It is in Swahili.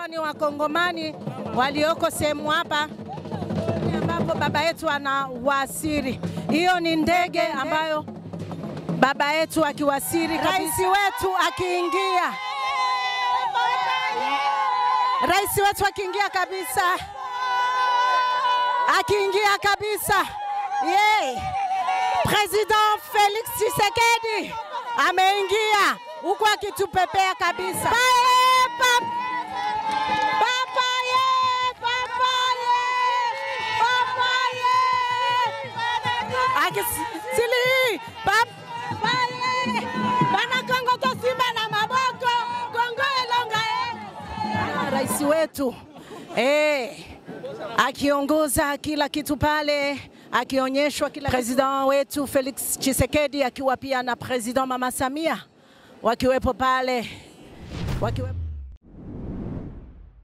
hawa ni wakongomani walioko sehemu hapa ambapo baba yetu anawasiri. Hiyo ni ndege ambayo baba yetu akiwasiri, rais wetu akiingia, rais wetu akiingia kabisa, akiingia kabisa, yeye President Felix Tshisekedi ameingia huku akitupepea kabisa. Bae, pap, papaye, papaye, papaye. Akisili, pap, papaye. Bana Kongo to simba na maboko, Kongo elonga eh. Rais wetu eh, akiongoza kila kitu pale akionyeshwa kila president wetu Felix Tshisekedi akiwa pia na president Mama Samia wakiwepo pale wakiwepo